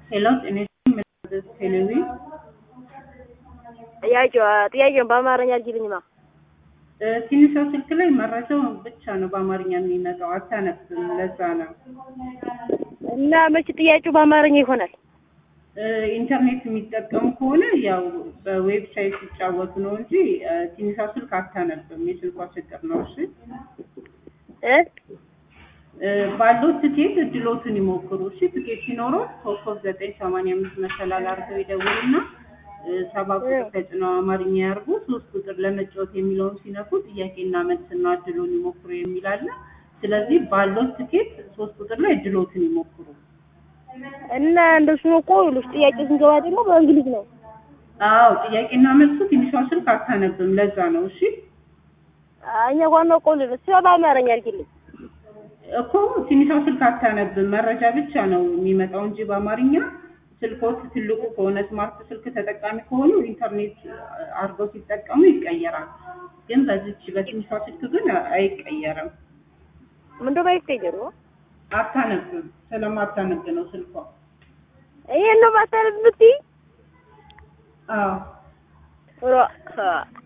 ሄሎ ጤና ይስጥልኝ ቴሌዊ ጥያቄው ጥያቄውን በአማርኛ አድርጊልኝማ። ትንሿ ስልክ ላይ መረጃው ብቻ ነው በአማርኛ የሚመጣው አታነብም። ለዛ ነው እና መቼ ጥያቄው በአማርኛ ይሆናል? ኢንተርኔት የሚጠቀሙ ከሆነ ያው በዌብሳይት ሲጫወቱ ነው እንጂ ትንሿ ስልክ አታነብም። የስልኳ ችግር ነው። እሺ እ ባለው ትኬት እድሎትን ይሞክሩ። እሺ ትኬት ሲኖረው ኮከብ ዘጠኝ ሰማንያ አምስት መሰላል አድርገው ይደውሉና ሰባ ቁጥር ተጭነው አማርኛ ያርጉ። ሶስት ቁጥር ለመጫወት የሚለውን ሲነኩ ጥያቄና መልስና እድሉን ይሞክሩ የሚል አለ። ስለዚህ ባለው ትኬት ሶስት ቁጥር ላይ እድሎትን ይሞክሩ። እና እንደሱ ነው እኮ ይኸውልሽ፣ ጥያቄ ስንገባ ደግሞ በእንግሊዝ ነው። አዎ ጥያቄና መልሱ ትንሿ ስልክ አታነብም። ለዛ ነው። እሺ እኛ ዋናው እኮ ልል እሱ በአማርኛ አድርጊልኝ። እኮ ትንሿ ስልክ አታነብም። መረጃ ብቻ ነው የሚመጣው እንጂ በአማርኛ ስልኮት ትልቁ ከሆነ ስማርት ስልክ ተጠቃሚ ከሆኑ ኢንተርኔት አድርገው ሲጠቀሙ ይቀየራል። ግን በዚች በትንሿ ስልክ ግን አይቀየርም። ምንድን ነው ይቀየሩ? አታነብም። ስለማታነብ ነው ስልኳ። ይሄን ነው ማታነብ የምትይ? አዎ ሮ